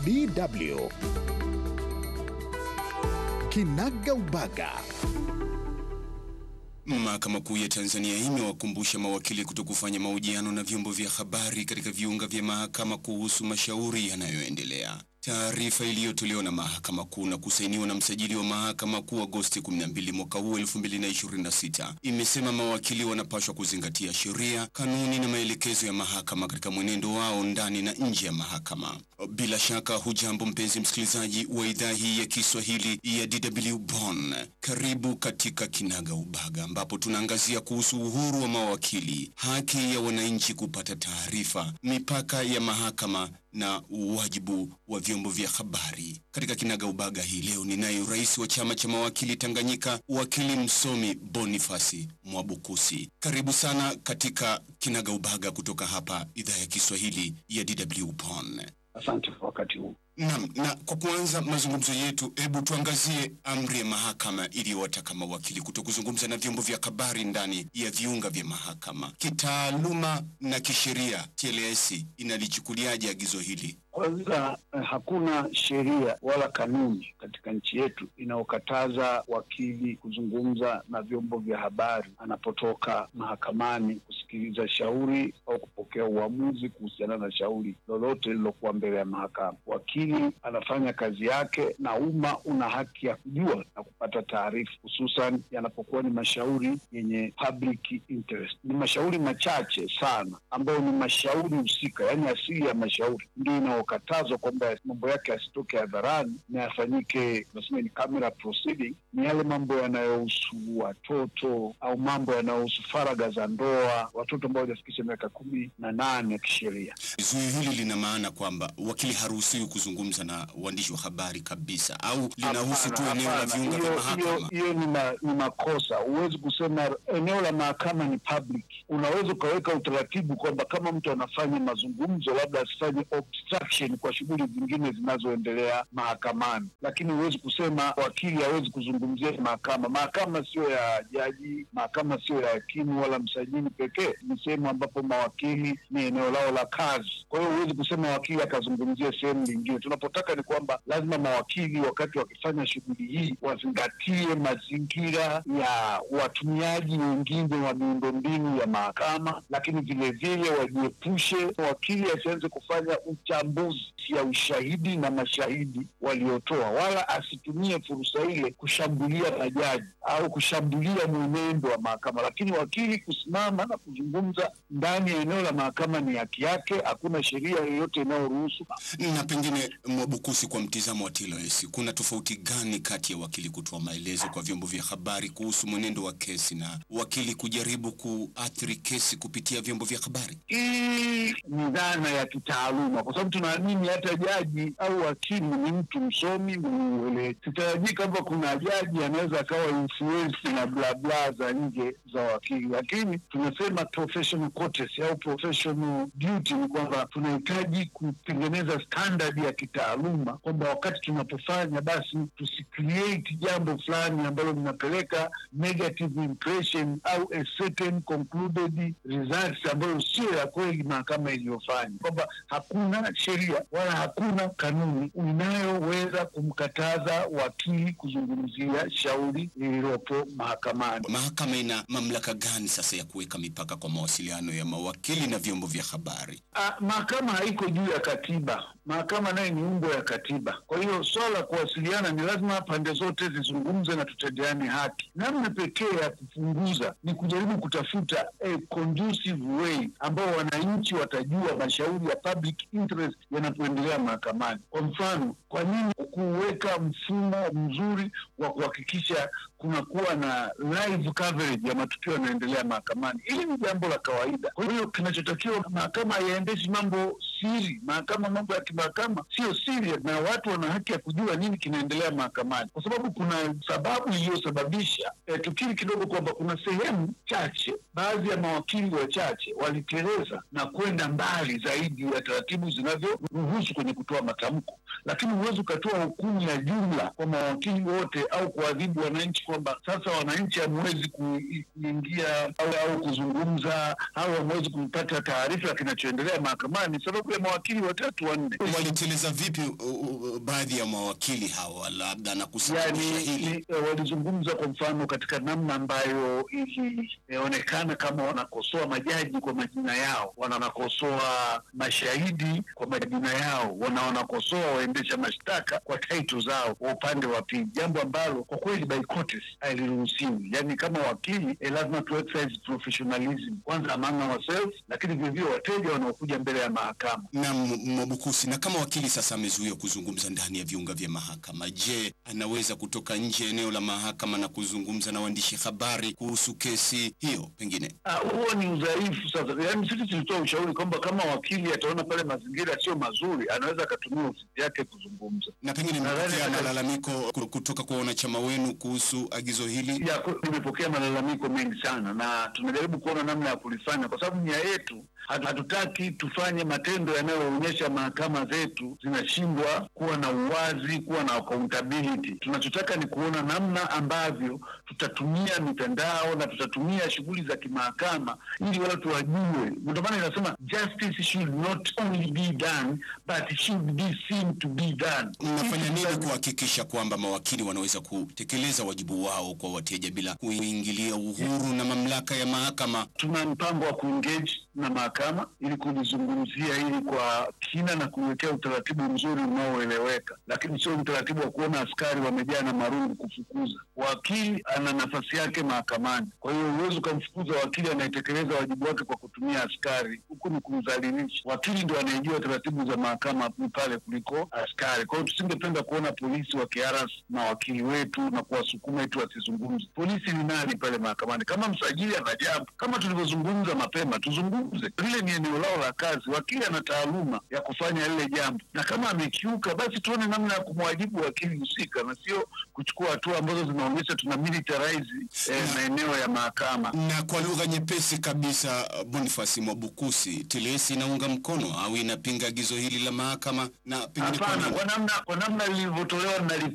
DW Kinaga Ubaga. Mahakama Kuu ya Tanzania imewakumbusha mawakili kutokufanya mahojiano na vyombo vya habari katika viunga vya mahakama kuhusu mashauri yanayoendelea. Taarifa iliyotolewa na Mahakama Kuu na kusainiwa na msajili wa Mahakama Kuu Agosti 12 mwaka huu 2026 imesema mawakili wanapaswa kuzingatia sheria, kanuni na maelekezo ya mahakama katika mwenendo wao ndani na nje ya mahakama. Bila shaka, hujambo mpenzi msikilizaji wa idhaa hii ya Kiswahili ya DW Bonn. Karibu katika Kinaga Ubaga ambapo tunaangazia kuhusu uhuru wa mawakili, haki ya wananchi kupata taarifa, mipaka ya mahakama na wajibu wa vyombo vya habari. Katika Kinaga Ubaga hii leo ninaye rais wa chama cha mawakili Tanganyika, wakili msomi Bonifasi Mwabukusi. Karibu sana katika Kinaga Ubaga kutoka hapa idhaa ya Kiswahili ya DW Bonn. Asante kwa wakati huu. Naam, na kwa kuanza mazungumzo yetu, hebu tuangazie amri ya mahakama iliyowataka mawakili kutokuzungumza na vyombo vya habari ndani ya viunga vya mahakama. Kitaaluma na kisheria, TLS inalichukuliaje agizo hili? Kwanza eh, hakuna sheria wala kanuni katika nchi yetu inayokataza wakili kuzungumza na vyombo vya habari anapotoka mahakamani kusikiliza shauri au kupokea uamuzi kuhusiana na shauri lolote lililokuwa mbele ya mahakama. Wakili anafanya kazi yake na umma una haki ya kujua na kupata taarifa, hususan yanapokuwa ni mashauri yenye public interest. Ni mashauri machache sana ambayo ni mashauri husika, yaani asili ya mashauri ndio inayokatazwa kwamba mambo yake yasitoke hadharani na yafanyike, tunasema ni camera proceeding. Ni yale mambo yanayohusu watoto au mambo yanayohusu faragha za ndoa, watoto ambao hawajafikisha miaka kumi na nane ya kisheria. Zuio hili lina maana kwamba wakili haruhusiwi kuzungumza na waandishi wa habari kabisa, au linahusu tu Hapana, eneo la hapana. viunga vya Hiyo- hiyo- mahakama? Hiyo ni, ma, ni makosa. Huwezi kusema eneo la mahakama ni public. Unaweza ukaweka utaratibu kwamba kama mtu anafanya mazungumzo, labda asifanye obstruction kwa shughuli zingine zinazoendelea mahakamani, lakini huwezi kusema wakili hawezi kuzungumzia mahakama. Mahakama sio ya jaji, mahakama sio ya hakimu wala msajili pekee, ni sehemu ambapo mawakili ni eneo lao la kazi. Kwa hiyo huwezi kusema wakili akazungumzia sehemu nyingine. Tunapotaka ni kwamba lazima mawakili wakati wakifanya shughuli hii wazingatie mazingira ya watumiaji wengine wa miundombinu ya mahakama, lakini vilevile wajiepushe, wakili asianze kufanya uchambuzi ya ushahidi na mashahidi waliotoa, wala asitumie fursa ile kushambulia majaji au kushambulia mwenendo wa mahakama. Lakini wakili kusimama na kuzungumza ndani ya eneo la mahakama ni haki yake, hakuna sheria yoyote inayoruhusu Na pengine Mwabukusi, kwa mtizamo wa TLS, kuna tofauti gani kati ya wakili kutoa maelezo kwa vyombo vya habari kuhusu mwenendo wa kesi na wakili kujaribu kuathiri kesi kupitia vyombo vya habari? Hii ni dhana ya kitaaluma, kwa sababu tunaamini hata jaji au wakili ni mtu msomi mwenye uelewa. Sitarajii kwamba kuna jaji anaweza akawa influence na bla bla za nje za wakili, lakini tunasema professional courtesy au professional duty ni kwamba tunahitaji kutengeneza standard ya kitaaluma, kwamba wakati tunapofanya basi tusicreate jambo fulani ambalo linapeleka negative impression au a certain concluded results ambayo sio ya kweli mahakama iliyofanya, kwamba hakuna sheria wala hakuna kanuni inayoweza kumkataza wakili kuzungumzia shauri lililopo mahakamani. Mahakama ina mamlaka gani sasa ya kuweka mipaka kwa mawasiliano ya mawakili na vyombo vya habari? Ah, mahakama haiko juu ya katiba. Mahakama naye ni umbo ya katiba. Kwa hiyo swala la kuwasiliana ni lazima pande zote zizungumze na tutendeane haki. Namna pekee ya kupunguza ni kujaribu kutafuta a conducive way ambao wananchi watajua mashauri ya public interest yanapoendelea mahakamani. Kwa mfano, kwa nini kuweka mfumo mzuri wa kuhakikisha kunakuwa na live coverage ya matukio yanayoendelea mahakamani? Hili ni jambo la kawaida. Kwa hiyo kinachotakiwa, mahakama haiendeshi mambo siri. Mahakama, mambo ya kimahakama sio siri, na watu wana haki ya kujua nini kinaendelea mahakamani, kwa sababu kuna sababu iliyosababisha eh, tukiri kidogo kwamba kuna sehemu chache, baadhi ya mawakili wachache waliteleza na kwenda mbali zaidi ya taratibu zinavyoruhusu kwenye kutoa matamko, lakini huwezi ukatoa hukumu ya jumla kwa mawakili wote au kuadhibu wananchi kwamba sasa wananchi hamwezi ku- kuingia au, au kuzungumza au hamwezi kupata taarifa ya kinachoendelea mahakamani sababu ya mawakili watatu wanne. Waliteleza vipi uh, uh, baadhi ya mawakili hawa labda na kusababisha Yani hili? ni- eh, walizungumza kwa mfano katika namna ambayo ilionekana kama wanakosoa majaji kwa majina yao, wanawakosoa mashahidi kwa majina yao, wana wanakosoa waendesha mashtaka kwa taito zao wa upande wa pili, jambo ambalo kwa kweli by courtesy haliruhusiwi. Yani kama wakili eh, lazima tu exercise professionalism kwanza among ourselves, lakini vilevile wateja wanaokuja mbele ya mahakama. Na M- Mwabukusi, na kama wakili sasa amezuiwa kuzungumza ndani ya viunga vya mahakama, je, anaweza kutoka nje ya eneo la mahakama na kuzungumza na waandishi habari kuhusu kesi hiyo pengine? Ah, huo ni udhaifu sasa. Yaani sisi tulitoa ushauri kwamba kama wakili ataona pale mazingira sio mazuri, anaweza akatumia ofisi yake kuzungumza. Na pengine Nadhani mmepokea hata- malalamiko ku- kutoka kwa wanachama wenu kuhusu agizo hili? Ya, ku- nimepokea malalamiko mengi sana na tunajaribu kuona namna ya kulifanya, kwa sababu nia yetu hatu- hatutaki tufanye matendo yanayoonyesha mahakama zetu zinashindwa kuwa na uwazi, kuwa na accountability. Tunachotaka ni kuona namna ambavyo tutatumia mitandao na tutatumia shughuli za kimahakama ili watu wajue. Ndio maana inasema justice should not only be done but should be seen to be done. Mnafanya Ili nini tuta- kuhakikisha kwamba mawakili wanaweza kutekeleza wajibu wao kwa wateja bila kuingilia uhuru na mamlaka ya mahakama? tuna mpango wa kuengage na mahakama ili kulizungumzia hili kwa kina na kuwekea utaratibu mzuri unaoeleweka, lakini sio utaratibu wa kuona askari wamejaa na marungu kufukuza. Wakili ana nafasi yake mahakamani, kwa hiyo huwezi ukamfukuza wakili anayetekeleza wajibu wake kwa kutumia askari. Huku ni kumdhalilisha. Wakili ndio anayejua taratibu za mahakama pale kuliko askari. Kwa hiyo tusingependa kuona polisi wakiharas mawakili wetu na kuwasukuma eti wasizungumze. Polisi ni nani pale mahakamani? Kama msajili ana jambo, kama tulivyozungumza mapema, tuzungumze. Lile ni eneo lao la kazi. Wakili ana taaluma ya kufanya lile jambo, na kama amekiuka, basi tuone namna ya kumwajibu wakili husika, na sio kuchukua hatua ambazo zinaonyesha tuna militarize eh, maeneo ya mahakama. Na kwa lugha nyepesi kabisa, Boniface Mwabukusi, TLS inaunga mkono au inapinga agizo hili la mahakama na pengine kwa Hapana, nini? kwa namna kwa namna lilivyotolewa nali